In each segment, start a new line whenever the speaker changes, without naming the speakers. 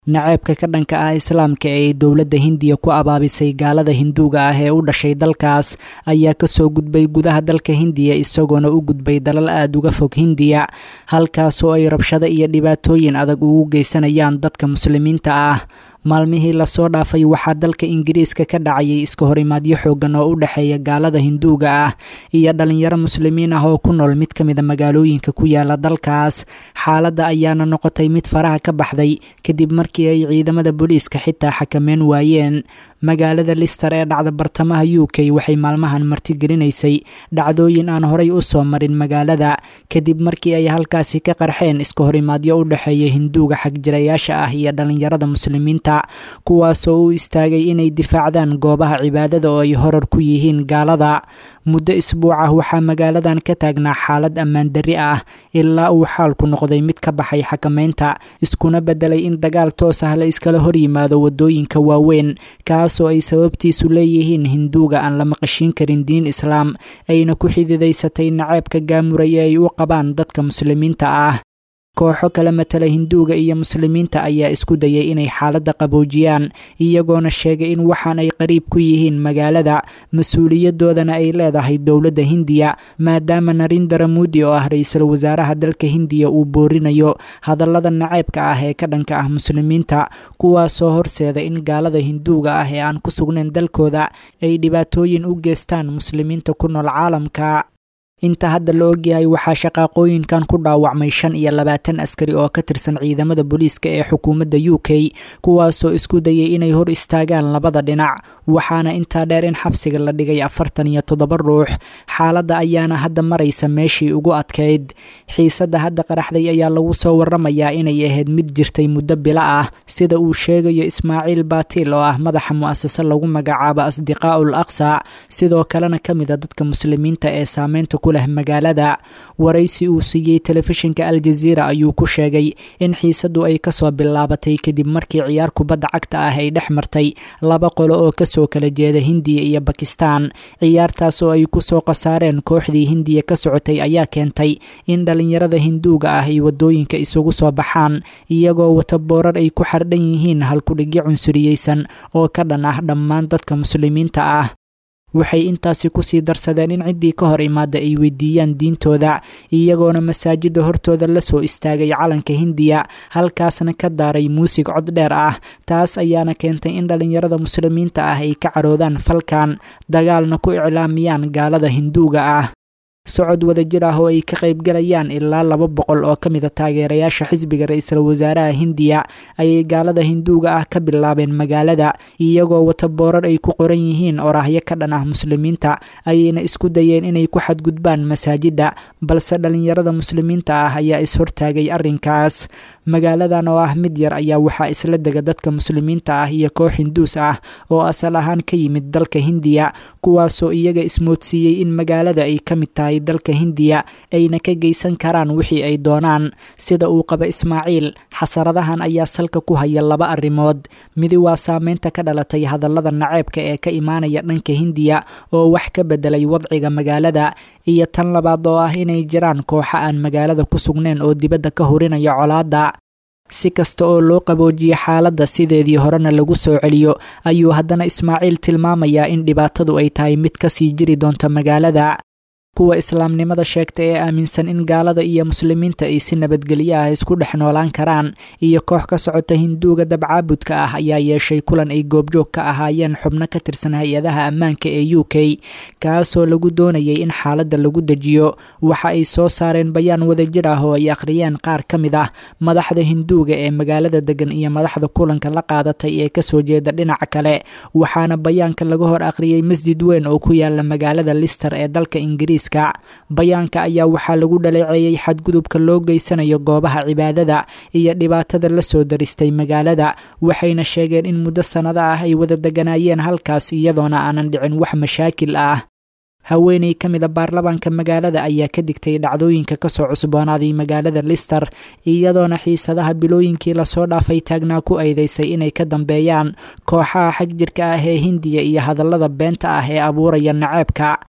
naceebka ka dhanka ah islaamka ee ay dowladda hindiya ku abaabisay gaalada hinduuga ah ee u dhashay dalkaas ayaa kasoo gudbay gudaha dalka hindiya isagoona u gudbay dalal aada uga fog hindiya halkaasoo ay rabshado iyo dhibaatooyin adag ugu geysanayaan dadka muslimiinta ah maalmihii lasoo dhaafay waxaa dalka ingiriiska ka dhacayay iska horimaadyo xoogan oo u dhexeeya gaalada hinduuga ah iyo dhalinyaro muslimiin ah oo ku nool mid ka mida magaalooyinka ku yaala dalkaas xaaladda ayaana noqotay mid faraha ka baxday kadib markii ay ciidamada booliiska xitaa xakameyn waayeen magaalada lister ee dhacda bartamaha u k waxay maalmahan martigelinaysay dhacdooyin aan horay u soo marin magaalada kadib markii ay halkaasi ka qarxeen iska horimaadyo u dhexeeya hinduuga xagjirayaasha ah iyo dhalinyarada muslimiinta kuwaasoo u istaagay inay difaacdaan goobaha cibaadada oo ay horar ku yihiin gaalada muddo isbuuc ah waxaa magaaladan ka taagnaa xaalad ammaan darri ah ilaa uu xaalku noqday mid ka baxay xakameynta iskuna bedelay in dagaal toos ah la iskala hor yimaado wadooyinka waaweyn kaasoo ay sababtiisu leeyihiin hinduuga aan la maqashiin karin diin islaam ayna ku xididaysatay naceebka gaamuraya ay u qabaan dadka muslimiinta ah kooxo kala matala hinduuga iyo muslimiinta ayaa isku dayay inay xaaladda qaboojiyaan iyagoona sheegay in waxaan ay qariib ku yihiin magaalada mas-uuliyadoodana ay leedahay dowladda hindiya maadaama narindara muudi oo ah ra-iisul wasaaraha dalka hindiya uu boorinayo hadallada naceybka ah ee ka dhanka ah muslimiinta kuwaasoo horseeda in gaalada hinduuga ah ee aan ku sugnayn dalkooda ay dhibaatooyin u geystaan muslimiinta ku nool caalamka inta hadda la ogyahay waxaa shaqaaqooyinkan ku dhaawacmay shan iyo labaatan askari oo ka tirsan ciidamada booliiska ee xukuumadda u k kuwaasoo isku dayay inay hor istaagaan labada dhinac waxaana intaa dheer in xabsiga la dhigay afartan iyo toddoba ruux xaaladda ayaana hadda maraysa meeshii ugu adkayd xiisadda hadda qaraxday ayaa lagu soo waramayaa inay ahayd mid jirtay muddo bilo ah sida uu sheegayo ismaaciil baatiil oo ah madaxa mu'asase lagu magacaabo asdiqaa'ul aqsa sidoo kalena ka mid a dadka muslimiinta ee saameynta ku leh magaalada waraysi uu siiyey telefishinka aljaziira ayuu ku sheegay in xiisaddu ay kasoo bilaabatay kadib markii ciyaar kubadda cagta ah ay dhex martay laba qolo oo kasoo kala jeeda hindiya iyo bakistan ciyaartaas oo ay kusoo khasaareen kooxdii hindiya ka socotay ayaa keentay in dhalinyarada hinduuga ah ay wadooyinka isugu soo baxaan iyagoo wata boorar ay ku xardhan yihiin halkudhigyo cunsuriyeysan oo ka dhan ah dhammaan dadka muslimiinta ah waxay intaasi kusii darsadeen in ciddii ka hor imaada ay weydiiyaan diintooda iyagoona masaajida hortooda lasoo istaagay calanka hindiya halkaasna ka daaray muusig cod dheer ah taas ayaana keentay in dhalinyarada muslimiinta ah ay ka caroodaan falkan dagaalna ku iclaamiyaan gaalada hinduuga ah socod wadajir ah oo ay ka qaybgalayaan ilaa laba boqol oo ka mid a taageerayaasha xisbiga ra-iisul wasaaraha hindiya ayay gaalada hinduuga ah ka bilaabeen magaalada iyagoo wata boorar ay ku qoran yihiin oraahyo ka dhan ah muslimiinta ayayna isku dayeen inay ku xadgudbaan masaajidda balse dhalinyarada muslimiinta ah ayaa is-hortaagay arrinkaas magaaladan oo ah mid yar ayaa waxaa isla dega dadka muslimiinta ah iyo koox hinduus ah oo asal ahaan ka yimid dalka hindiya kuwaasoo iyaga ismoodsiiyey in magaalada ay ka mid tahay dalka hindiya ayna ka geysan karaan wixii ay doonaan sida uu qaba ismaaciil xasaradahan ayaa salka ku haya laba arrimood midi waa saameynta ka dhalatay hadallada naceebka ee ka imaanaya dhanka hindiya oo wax ka bedelay wadciga magaalada iyo tan labaad oo ah inay jiraan kooxo aan magaalada ku sugnayn oo dibadda ka horinaya colaadda si kasta oo loo qaboojiyo xaaladda sideedii horena lagu soo celiyo ayuu haddana ismaaciil tilmaamayaa in dhibaatadu ay tahay mid kasii jiri doonta magaalada kuwa islaamnimada sheegta ee aaminsan in gaalada iyo muslimiinta ay si nabadgelyo ah isku dhex noolaan karaan iyo koox ka socota hinduuga dabcaabudka ah ayaa yeeshay kulan ay goobjoog ka ahaayeen xubno ka tirsan hay-adaha ammaanka ee u k kaasoo lagu doonayay in xaaladda lagu dejiyo waxa ay soo saareen bayaan wadajir ah oo ay akhriyeen qaar ka mid ah madaxda hinduuga ee magaalada degan iyo madaxda kulanka la qaadatay ee kasoo jeeda dhinaca kale waxaana bayaanka laga hor akhriyey masjid weyn oo ku yaala magaalada lister ee dalka ingiriis bayaanka ayaa waxaa lagu dhaleeceeyey xadgudubka loo geysanayo goobaha cibaadada iyo dhibaatada la soo daristay magaalada waxayna sheegeen in muddo sannado ah ay wada deganaayeen halkaas iyadoona aanan dhicin wax mashaakil ah haweeney ka mid a baarlamaanka magaalada ayaa ka digtay dhacdooyinka kasoo cusboonaaday magaalada lister iyadoona xiisadaha bilooyinkii lasoo dhaafay taagnaa ku aydaysay inay ka dambeeyaan kooxaha xag jirka ah ee hindiya iyo hadallada beenta ah ee abuuraya naceebka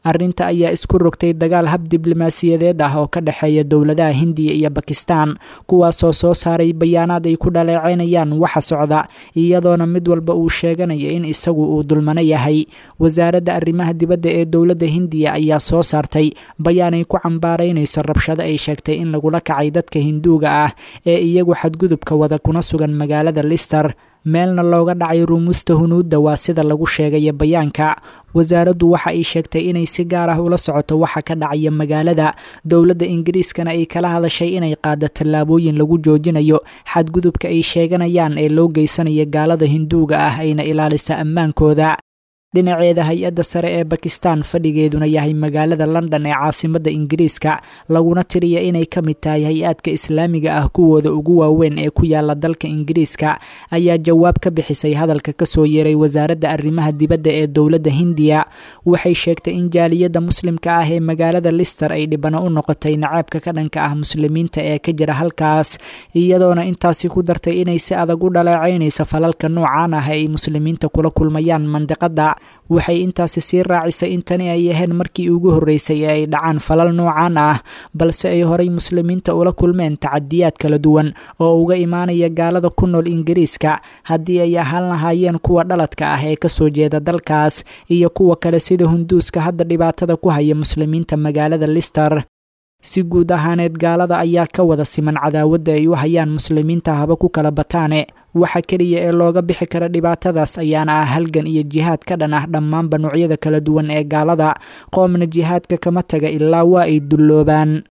arrinta ayaa isku rogtay dagaal hab diblomaasiyadeed ah oo ka dhexeeya dowladaha hindiya iyo bakistan kuwaasoo soo saaray bayaanaad ay ku dhaleeceynayaan waxa socda iyadoona mid walba uu sheeganaya in isagu uu dulmano yahay wasaaradda arrimaha dibadda ee dowladda hindiya ayaa soo saartay bayaan ay ku cambaaraynayso rabshado ay sheegtay in lagula kacay dadka hinduuga ah ee iyagu xadgudubka wada kuna sugan magaalada lister meelna looga dhacay rumuusta hunuudda waa sida lagu sheegaya bayaanka wasaaraddu waxa ay sheegtay inay si gaar ah ula socoto waxa ka dhacaya magaalada dowladda ingiriiskana ay kala hadashay inay qaado tallaabooyin lagu joojinayo xadgudubka ay sheeganayaan ee loo geysanayo gaalada hinduuga ah ayna ilaalisa ammaankooda dhinaceeda hay-adda sare ee bakistan fadhigeeduna yahay magaalada london ee caasimadda ingiriiska laguna tiriya inay ka mid tahay hay-aadka islaamiga ah kuwooda ugu waaweyn ee ku yaala dalka ingiriiska ayaa jawaab ka bixisay hadalka kasoo yeeray wasaaradda arrimaha dibadda ee dowladda hindiya waxay sheegtay in jaaliyadda muslimka ah ee magaalada lister ay dhibano u noqotay nacaabka ka dhanka ah muslimiinta ee ka jira halkaas iyadoona intaasi ku dartay inay si adag u dhaleecaynayso falalka noocaan ah ay muslimiinta kula kulmayaan mandiqada waxay intaasi sii raacisay in tani ay aheen markii ugu horreysay ee ay dhacaan falal noocaan ah balse ay horay muslimiinta ula kulmeen tacadiyaad kala duwan oo uga imaanaya gaalada ku nool ingiriiska haddii ay ahaan lahaayeen kuwa dhaladka ah ee kasoo jeeda dalkaas iyo kuwa kale sida hunduuska hadda dhibaatada ku haya muslimiinta magaalada lister si guud ahaaneed gaalada ayaa ka wada siman cadaawadda ay u hayaan muslimiinta haba ku kala bataane waxa keliya ee looga bixi kara dhibaatadaas ayaana ah halgan iyo jihaad ka dhan ah dhammaanba noocyada kala duwan ee gaalada qoomna jihaadka kama taga ilaa waa ay dulloobaan